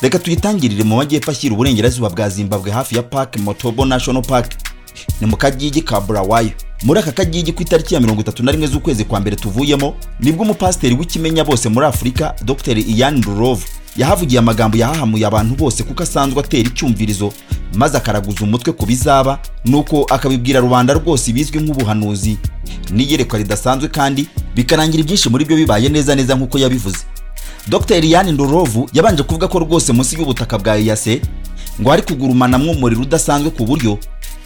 reka tuyitangirire mu majyepfo ashyira uburengerazuba bwa zimbabwe hafi ya park motobo national park ni mu kagigi ka burawayo muri aka kagigi ku itariki ya mirongo itatu na rimwe z'ukwezi kwa mbere tuvuyemo nibwo umupasiteri w'ikimenya bose muri afurika dr ian rurovu yahavugiye amagambo yahahamuye abantu bose kuko asanzwe atera icyumvirizo maze akaraguza umutwe ku bizaba nuko akabibwira rubanda rwose ibizwi nk'ubuhanuzi n'iyerekwa ridasanzwe kandi bikarangira ibyinshi muri byo bibaye neza neza nk'uko yabivuze dr Liliane Ndorovu yabanje kuvuga ko rwose munsi y'ubutaka bwa EAC ngo hari kugurumanamwo umuriro udasanzwe ku buryo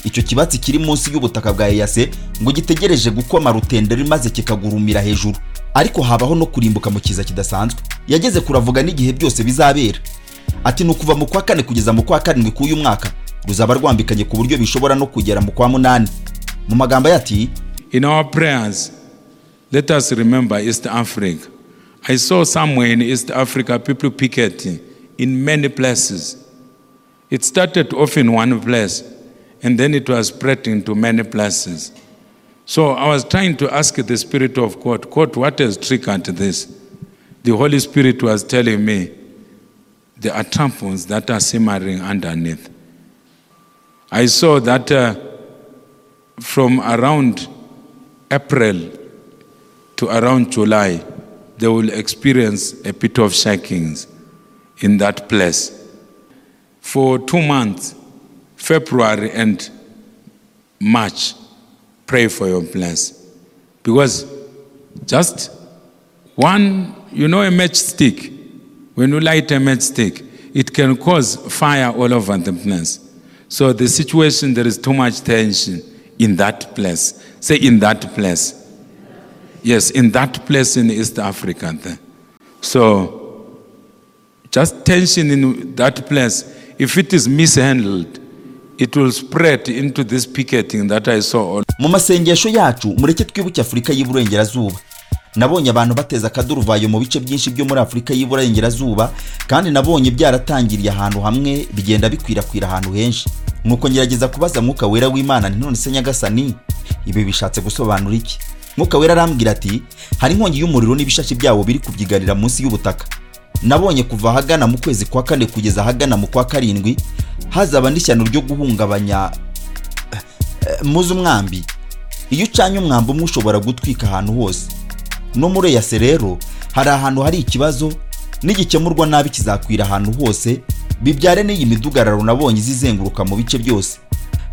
icyo kibatsi kiri munsi y'ubutaka bwa EAC ngo gitegereje gukoma rutenderi maze kikagurumira hejuru ariko habaho no kurimbuka mu kiza kidasanzwe yageze kuravuga n'igihe byose bizabera ati ni ukuva mu kwa kane kugeza mu kwa karindwi k'uyu mwaka ruzaba rwambikanye ku buryo bishobora no kugera mu kwa munani mu magambo ye ati In our prayers, let us remember East Africa. I saw somewhere in East Africa people picketing in many places. It started off in one place and then it was spreading to many places. So I was trying to ask the Spirit of God, God, what has triggered this? The Holy Spirit was telling me there are tampons that are simmering underneath. I saw that uh, from around April to around July, they will experience a bit of shakings in that place. For two months, February and March, pray for your place. Because just one, you know, a matchstick, when you light a matchstick, it can cause fire all over the place. So the situation, there is too much tension in that place. Say, in that place. Yes, in that place in East Africa. There. So, just tension in that place, if it is mishandled, it will spread into this picketing that I saw. all- mu masengesho yacu mureke twibuke afurika y'iburengerazuba nabonye abantu bateza akaduruvayo mu bice byinshi byo muri afurika y'iburengerazuba kandi nabonye byaratangiriye ahantu hamwe bigenda bikwirakwira ahantu henshi nuko ngerageza kubaza mwuka wera w'imana nti none se nyagasani ibi bishatse gusobanura iki mwuka wera arambwira ati hari inkongi y'umuriro n'ibishashi byawo biri kubyiganira munsi y'ubutaka nabonye kuva ahagana mu kwezi kwa kane kugeza ahagana mu kwa karindwi hazaba n'ishyano ryo guhungabanya eh, eh, muzi umwambi iyo ucanye umwambi umwe ushobora gutwika ahantu hose no muri eyase rero hari ahantu hari ikibazo n'igikemurwa nabi kizakwira ahantu hose bibyare n'iyi midugararo nabonye izizenguruka mu bice byose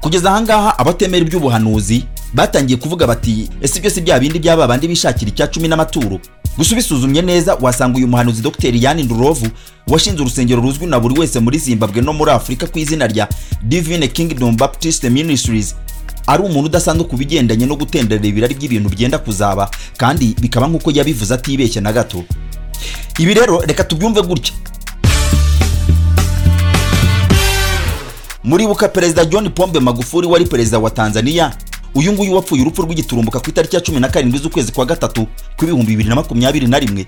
kugeza ahangaha abatemera iby'ubuhanuzi batangiye kuvuga bati ese ibyo si bya bindi bya babandi bishakira icya cumi n'amaturo gusa ubisuzumye neza wasanga uyu muhanuzi dr yani ndurovu washinze urusengero ruzwi na buri wese muri zimbabwe no muri afurika ku izina rya divine kingdom baptist ministries ari umuntu udasanzwe ku bigendanye no gutenderera ibirari by'ibintu byenda kuzaba kandi bikaba nk'uko yabivuze atibeshye na gato ibi rero reka tubyumve gutya muribuka perezida john pombe magufuli wari perezida wa tanzania uyu nguyu wapfuye urupfu rw'igiturumbuka ku itariki ya cumi na karindwi z'ukwezi kwa gatatu kw'ibihumbi bibiri na makumyabiri na rimwe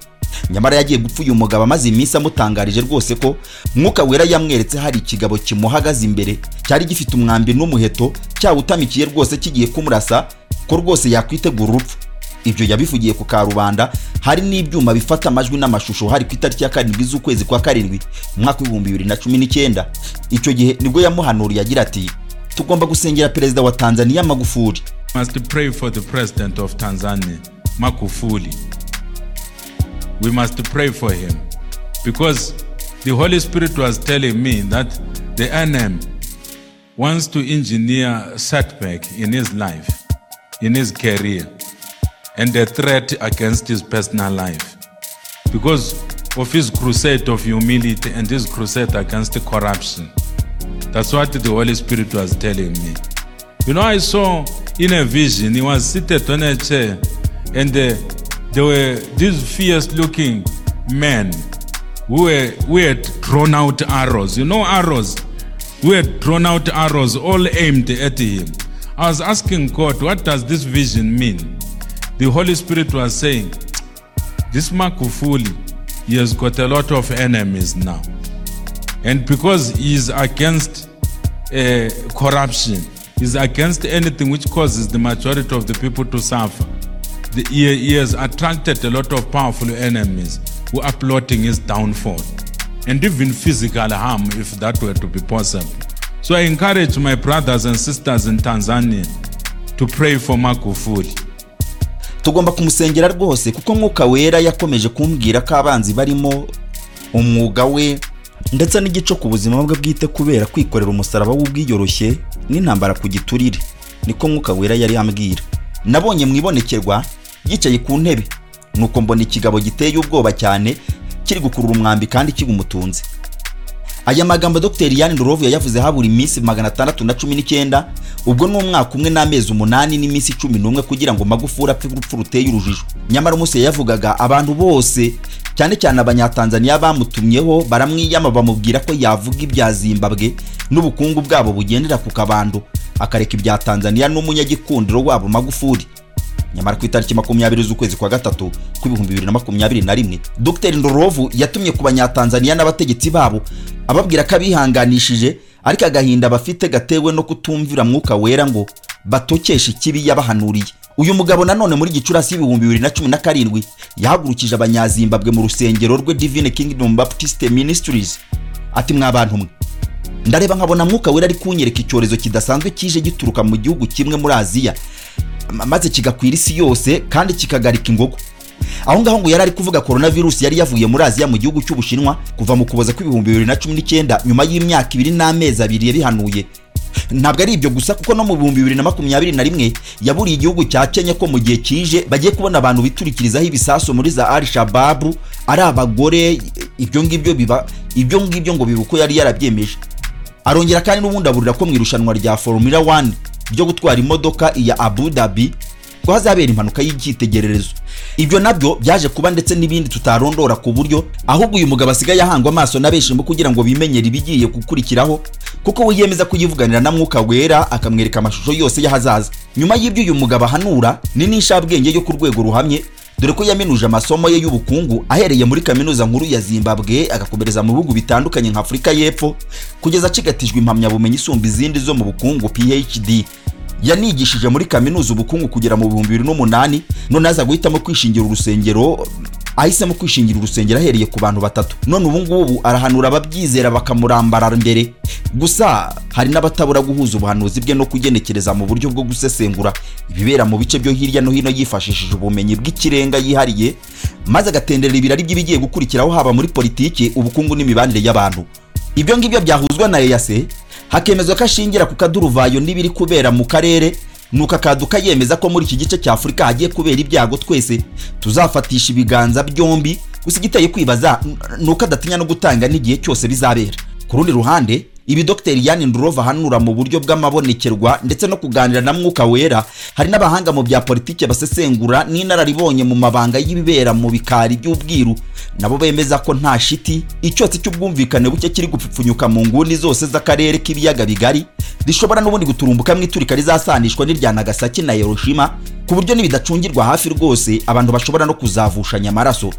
nyamara yagiye gupfa uyu mugabo amaze iminsi amutangarije rwose ko mwuka wera yamweretse hari ikigabo kimuhagaze imbere cyari gifite umwambi n'umuheto cyawutamikiye rwose kigiye kumurasa ko rwose yakwitegura urupfu ibyo yabivugiye ku karubanda hari n'ibyuma bifata amajwi n'amashusho hari ku itariki ya karindwi z'ukwezi kwa karindwi mu mwaka w'ibihumbi bibiri na cumi n'icyenda icyo gihe nibwo yamuhanuriye agira ati tugomba gusengera perezida wa tanzania magufuli must pray for the president of Tanzania, Makufuli. We must pray for him because the Holy Spirit was telling me that the NM wants to engineer setback in his life, in his career, and a threat against his personal life because of his crusade of humility and his crusade against corruption. That's what the Holy Spirit was telling me. You know, I saw in a vision, he was seated on a chair, and uh, there were these fierce looking men who, were, who had thrown out arrows. You know, arrows? Who had thrown out arrows, all aimed at him. I was asking God, what does this vision mean? The Holy Spirit was saying, This Makufuli, he has got a lot of enemies now. And because he is against uh, corruption, is against anything which causes the majority of the people to suffer. The, he, he has attracted a lot of powerful enemies who are plotting his downfall. and even physical harm if that were to be possible. So I encourage my brothers and sisters in Tanzania to pray for Magufuli. tugomba kumusengera rwose kuko mwuka wera yakomeje kumbwira ko abanzi barimo umwuga we ndetse n'igico ku buzima bwe bwite kubera kwikorera umusaraba w'ubwiyoroshye n'intambara ku giturire niko mwuka wera yari yambwira nabonye mu ibonekerwa yicaye ku ntebe nuko mbona ikigabo giteye ubwoba cyane kiri gukurura umwambi kandi kigumutunze aya magambo dr yanni ndorovu yayavuze habura iminsi magana atandatu na cumi n'icyenda ubwo ni umwaka umwe n'amezi umunani n'iminsi cumi n'umwe kugira ngo magufuri apfe urupfu ruteye urujijo nyamara umunsi yayavugaga abantu bose cyane cyane abanyatanzaniya bamutumyeho baramwiyama bamubwira ko yavuga ibya zimbabwe n'ubukungu bwabo bugendera ku kabando akareka ibya tanzaniya n'umunyagikundiro wabo magufuri nyamara ku itariki makumyabiri z'ukwezi kwa gatatu kw'ibihumbi bibiri na makumyabiri na rimwe dr ndorovu yatumye ku banyatanzaniya n'abategetsi babo ababwira ko abihanganishije ariko agahinda bafite gatewe no kutumvira mwuka wera ngo batokeshe ikibi yabahanuriye uyu mugabo nanone muri gicurasi y'ibihumbi bibiri na cumi na karindwi yahagurukije abanyazimbabwe mu rusengero rwe divine kingdom baptist ministries ati mwa bantu mwe ndareba nkabona mwuka wera ari kunyereka icyorezo kidasanzwe kije gituruka mu gihugu kimwe muri aziya ma- maze kigakwira isi yose kandi kikagarika ingogo aho ngaho ngo yari ari kuvuga coronavirus yari yavuye muri aziya mu gihugu cy'ubushinwa kuva mu kuboza kw'ibihumbi bibiri na cumi n'icyenda nyuma y'imyaka ibiri n'amezi abiri yabihanuye ntabwo ari ibyo gusa kuko no mu bihumbi bibiri na makumyabiri na rimwe yaburiye igihugu cya kenya ko mu gihe kije bagiye kubona abantu biturikirizaho ibisasu muri za al shababu ari abagore ibyo ngibyo biba ibyo ngibyo ngo biba uko yari yarabyemeje arongera kandi n'ubundi aburira ko mu irushanwa rya formula 1 ryo gutwara imodoka iya abu dhabi ko hazabera impanuka y'icyitegererezo ibyo nabyo byaje kuba ndetse n'ibindi tutarondora ku buryo ahubwo uyu mugabo asigaye ahangwa amaso na benshi mu kugira ngo bimenyere ibigiye gukurikiraho kuko we yemeza kuyivuganira na mwuka wera akamwereka amashusho yose y'ahazaza nyuma y'ibyo uyu mugabo ahanura ni n'inshabwenge yo ku rwego ruhamye dore ko yaminuje amasomo ye y'ubukungu ahereye muri kaminuza nkuru ya zimbabwe agakomereza mu bihugu bitandukanye nka afurika y'epfo kugeza acigatijwe impamyabumenyi isumba izindi zo mu bukungu phd yanigishije muri kaminuza ubukungu kugera mu bihumbi bibiri n'umunani none aza guhitamo kwishingira urusengero ahisemo kwishingira urusengero ahereye ku bantu batatu none ubu ngubu arahanura ababyizera bakamurambara mbere gusa hari n'abatabura guhuza ubuhanuzi bwe no kugenekereza mu buryo bwo gusesengura ibibera mu bice byo hirya no hino yifashishije ubumenyi bw'ikirenga yihariye maze agatenderera ibirari by'ibigiye gukurikiraho haba muri politiki ubukungu n'imibanire y'abantu ibyo ngibyo byahuzwa na eyase hakemezwa ko ashingira ku kaduruvayo n'ibiri kubera mu karere nuko akaduka yemeza ko muri iki gice cya afurika hagiye kubera ibyago twese tuzafatisha ibiganza byombi gusa igiteye kwibaza n- nuko adatinya no gutanga n'igihe cyose bizabera ku rundi ruhande ibi dr yanni ndurova ahanura mu buryo bw'amabonekerwa ndetse no kuganira na mwuka wera hari n'abahanga mu bya politiki basesengura n'inararibonye mu mabanga y'ibibera mu bikari by'ubwiru nabo bemeza ko nta shiti icyotsi cy'ubwumvikane buke kiri gupfupfunyuka mu nguni zose z'akarere k'ibiyaga bigari rishobora n'ubundi guturumbuka mu iturika rizasanishwa n'irya nagasaki na hiroshima ku buryo nibidacungirwa hafi rwose abantu bashobora no kuzavushanya amaraso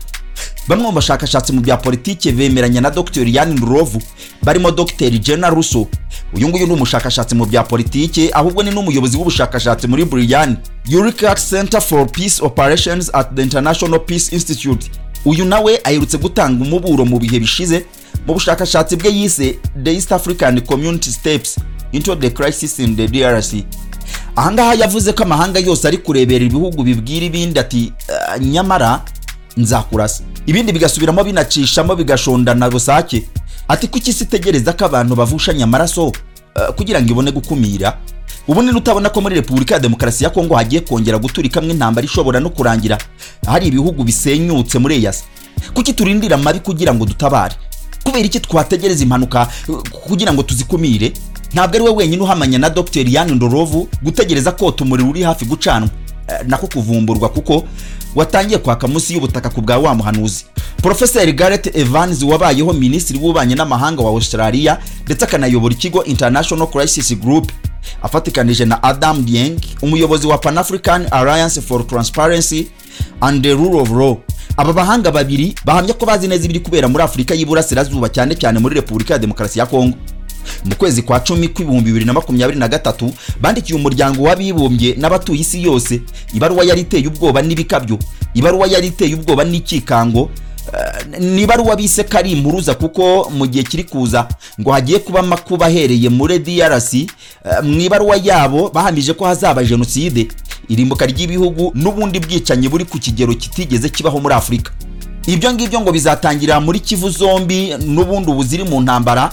bamwe mu bashakashatsi mu bya politiki bemeranya na dr yanni ndurovu barimo dr jenna russo uyu nguyu ni umushakashatsi mu bya politiki ahubwo ni n'umuyobozi w'ubushakashatsi muri buriyani Eureka center for peace operations at the international peace institute uyu nawe aherutse gutanga umuburo mu bihe bishize mu bushakashatsi bwe yise the east african community steps into the crisis in the drc ahangaha yavuze ko amahanga yose ari kurebera ibihugu bibwira ibindi ati "Ah, nyamara nzakurasa ibindi bigasubiramo binacishamo bigashondana rusake ati kuki isi itegereza ko abantu bavushanya amaraso ah, kugira ngo ibone gukumira ubu ni utabona ko muri repubulika ya demokarasi ya kongo hagiye kongera guturikamo intambara ishobora no kurangira hari ibihugu bisenyutse muri eyasi kuki turindira amabi kugira ngo dutabare kubera iki twategereza impanuka uh, kugira ngo tuzikumire ntabwo ari we wenyine uhamanya na dr yanni ndorovu gutegereza ko umuriro uri hafi gucanwa eh, nako kuvumburwa kuko watangiye kwaka munsi y'ubutaka ku bwa wa muhanuzi porofeseri gareth evans wabayeho minisitiri w'ububanyi n'amahanga wa australia ndetse akanayobora ikigo international crisis group afatikanije na adam dieng umuyobozi wa pan african alliance for transparency and the rule of law aba bahanga babiri bahamya ko bazi neza ibiri kubera muri afurika y'iburasirazuba cyane cyane muri repubulika ya demokarasi ya kongo mu kwezi kwa cumi kw'ibihumbi bibiri na makumyabiri na gatatu bandikiye umuryango w'abibumbye n'abatuye isi yose ibaruwa yari iteye ubwoba n'ibikabyo ibaruwa yari iteye ubwoba n'ikikango Eh, niba ari uwabise ko ari impuruza kuko mu gihe kiri kuza ngo hagiye kuba amakuba ahereye muri DRC eh, mu ibaruwa yabo bahamije ko hazaba jenoside irimbuka ry'ibihugu n'ubundi bwicanyi buri ku kigero kitigeze kibaho muri afurika ibyo ngibyo ngo bizatangirira muri kivu zombi n'ubundi ubu ziri mu ntambara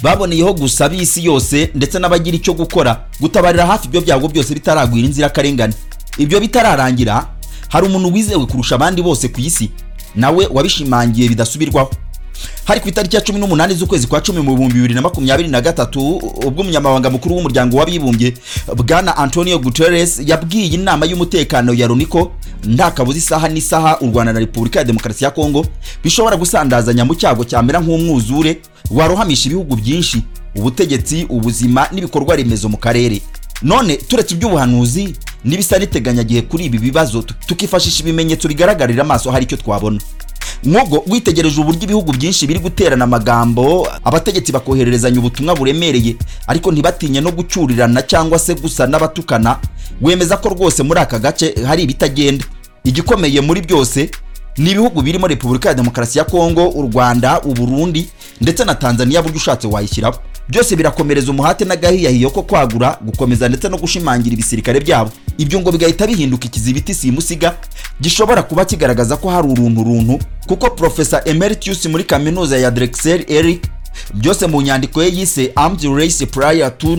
baboneyeho gusa b'isi yose ndetse n'abagira icyo gukora gutabarira hafi ibyo byago byose bitaragwira inzirakarengane ibyo bitararangira hari umuntu wizewe kurusha abandi bose ku isi nawe wabishimangiye bidasubirwaho hari ku itariki ya cumi n'umunani z'ukwezi kwa cumi mu bihumbi bibiri na makumyabiri na gatatu ubwo umunyamabanga mukuru w'umuryango w'abibumbye bwana antonio guterres yabwiye inama y'umutekano ya runiko nta kabuza isaha n'isaha u rwanda na repubulika ya demokarasi ya kongo bishobora gusandazanya mu cyago cyamera nk'umwuzure warohamisha ibihugu byinshi ubutegetsi ubuzima n'ibikorwa remezo mu karere none turetse iby'ubuhanuzi n'ibisa n'iteganyagihe kuri ibi bibazo tu- tukifashisha ibimenyetso bigaragarira amaso hari icyo twabona mwogo witegereje uburyo ibihugu byinshi biri guterana amagambo abategetsi bakohererezanya ubutumwa buremereye ariko ntibatinye no gucyurirana cyangwa se gusa n'abatukana wemeza ko rwose muri aka gace hari ibitagenda igikomeye muri byose ni ibihugu birimo repubulika ya demokarasi ya kongo u rwanda uburundi ndetse na tanzania buryo ushatse wayishyiraho byose birakomereza umuhate n'agahiyahiyo ko kwagura gukomeza ndetse no gushimangira ibisirikare byabo ibyo ngo bigahita bihinduka ikizibiti simusiga gishobora kuba kigaragaza ko hari uruntu runtu kuko profesa emeritius muri kaminuza ya drexel eric byose mu nyandiko ye yise armed race prior to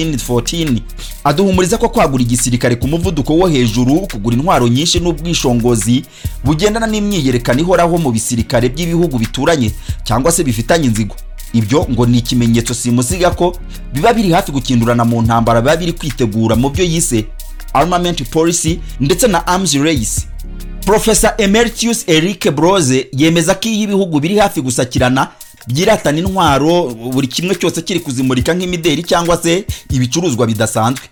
1914 aduhumuriza ko kwagura igisirikare ku muvuduko wo hejuru kugura intwaro nyinshi n'ubwishongozi bugendana n'imyiyerekano ihoraho mu bisirikare by'ibihugu bituranye cyangwa se bifitanye inzigo ibyo ngo ni ikimenyetso simusiga ko biba biri hafi gukindurana mu ntambara biba biri kwitegura mu byo yise armament policy ndetse na arms race profesa emeritius eric broze yemeza ko iyo ibihugu biri hafi gusakirana byiratana intwaro buri kimwe cyose kiri kuzimurika nk'imideri cyangwa se ibicuruzwa bidasanzwe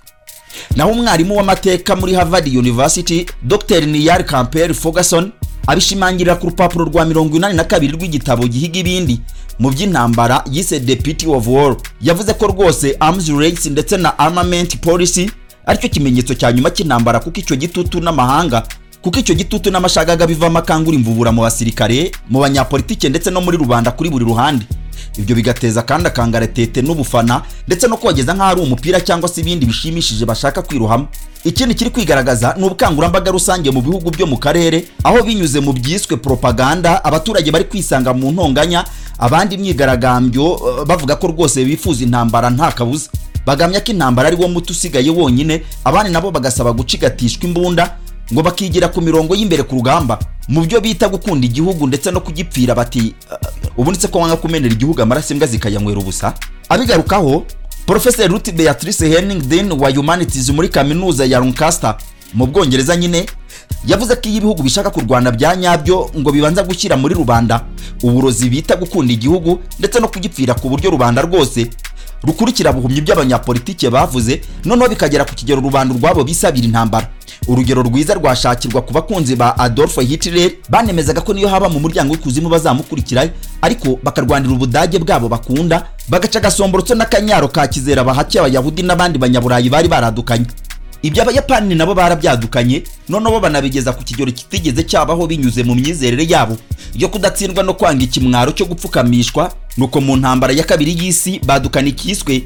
naho umwarimu w'amateka muri harvard university dr niyar campbell ferguson abishimangirira ku rupapuro rwa mirongo inani na kabiri rw'igitabo gihiga ibindi mu by'intambara yise deputy of war yavuze ko rwose arms race ndetse na armament policy aricyo kimenyetso cya nyuma cy'intambara kuko icyo gitutu n'amahanga kuko icyo gitutu n'amashagaga bivamo akangura imvubura mu basirikare mu banyapolitike ndetse no muri rubanda kuri buri ruhande ibyo bigateza kandi akangaratete n'ubufana ndetse no kogeza nk'aho ari umupira cyangwa se ibindi bishimishije bashaka kwirohamo ikindi kiri kwigaragaza ni ubukangurambaga rusange mu bihugu byo mu karere aho binyuze mu byiswe propaganda abaturage bari kwisanga mu ntonganya abandi imyigaragambyo eh, bavuga ko rwose bifuza intambara nta kabuza bagamya ko intambara ari wo muti usigaye wonyine abandi nabo bagasaba gucigatishwa imbunda ngo bakigira ku mirongo y'imbere ku rugamba mu byo bita gukunda igihugu ndetse no kugipfira bati "Uh, ubundi se ko wanga kumenera igihugu amaraso imbwa zikayanywera ubusa abigarukaho Professor Ruth Beatrice Henning Dean wa Humanities muri kaminuza ya Lancaster mu Bwongereza nyine yavuze ko iyo ibihugu bishaka kurwana bya nyabyo ngo bibanza gushyira muri rubanda uburozi bita gukunda igihugu ndetse no kugipfira ku buryo rubanda rwose rukurikira buhumyi by'abanyapolitike bavuze noneho bikagera ku kigero rubanda urwabo bisabira intambara urugero rwiza rwashakirwa ku bakunzi ba adolf hitler banemezaga ko niyo haba mu muryango w'ikuzimu bazamukurikirayo ariko bakarwanira ubudage bwabo bakunda bagaca agasomborotso n'akanyaro ka kizera bahakiye abayahudi n'abandi banyaburayi bari baradukanye ibyo abayapani nabo barabyadukanye noneho banabigeza ku kigero kitigeze cyabaho binyuze mu myizerere yabo yo kudatsindwa no kwanga ikimwaro cyo gupfukamishwa nuko mu ntambara ya kabiri y'isi badukana ikiswe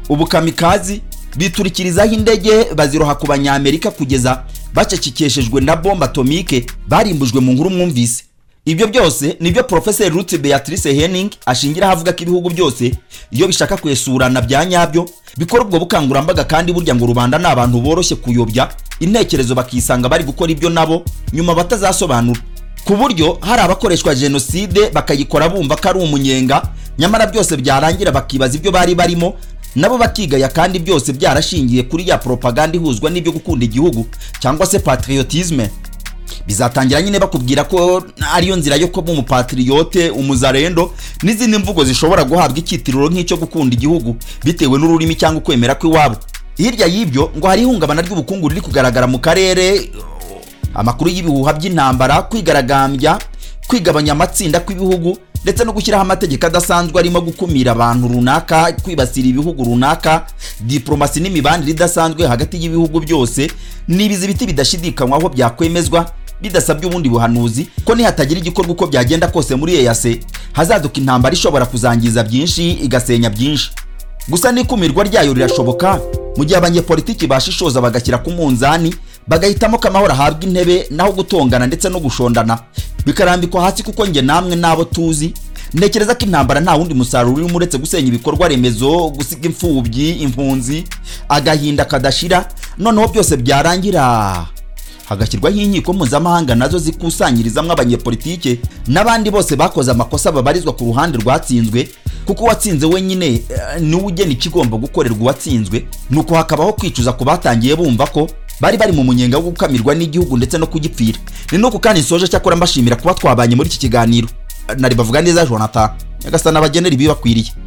ubukamikazi biturikirizaho indege baziroha ku banyamerika kugeza bacecekeshejwe na bombe atomike barimbujwe mu nkuru mwumvise ibyo byose nibyo Professor Ruth Beatrice Henning ashingiraho avuga ko ibihugu byose iyo bishaka kwesurana bya nyabyo bikora ubwo bukangurambaga kandi burya ngo rubanda ni abantu boroshye kuyobya intekerezo bakisanga bari gukora ibyo nabo nyuma batazasobanura ku buryo hari abakoreshwa jenoside bakayikora bumva ko ari umunyenga nyamara byose byarangira bakibaza ibyo bari barimo nabo bakigaya kandi byose byarashingiye kuri ya propaganda ihuzwa n'ibyo gukunda igihugu cyangwa se patriotisme bizatangira nyine bakubwira ko ariyo nzira yo kuba umupatriyote umuzarendo n'izindi mvugo zishobora guhabwa icyitiriro nk'icyo gukunda igihugu bitewe n'ururimi cyangwa ukwemera kw'iwabo hirya y'ibyo ngo hari ihungabana ry'ubukungu riri kugaragara mu karere amakuru y'ibihuha by'intambara kwigaragambya kwigabanya amatsinda kw'ibihugu ndetse no gushyiraho amategeko adasanzwe arimo gukumira abantu runaka kwibasira ibihugu runaka diporomasi n'imibanire idasanzwe hagati y'ibihugu byose ni ibizi biti bidashidikanywaho byakwemezwa bidasabye ubundi buhanuzi ko nihatagira igikorwa uko byagenda kose muri EAC hazaduka intambara ishobora kuzangiza byinshi igasenya byinshi gusa n'ikumirwa ryayo rirashoboka mu gihe abanyepolitiki bashishoza bagashyira ku munzani bagahitamo ko amahoro ahabwa intebe naho gutongana ndetse no gushondana bikarambikwa hasi kuko nge namwe n'abo tuzi ntekereza ko intambara nta wundi musaruro urimo uretse gusenya ibikorwa remezo gusiga imfubyi impunzi agahinda kadashira noneho byose byarangira hagashyirwaho inkiko mpuzamahanga nazo zikusanyirizamo abanyepolitike n'abandi bose bakoze amakosa babarizwa ku ruhande rwatsinzwe kuko uwatsinze wenyine eh, niwe ugena ikigomba gukorerwa uwatsinzwe nuko hakabaho kwicuza ku batangiye bumva ko bari bari mu munyenga wo gukamirwa n'igihugu ndetse no kugipfira ni nuko kandi nsoje cyakora mbashimira kuba twabanye muri iki kiganiro Eh, nari bavuga neza jonathan nyagasani abagenera ibibakwiriye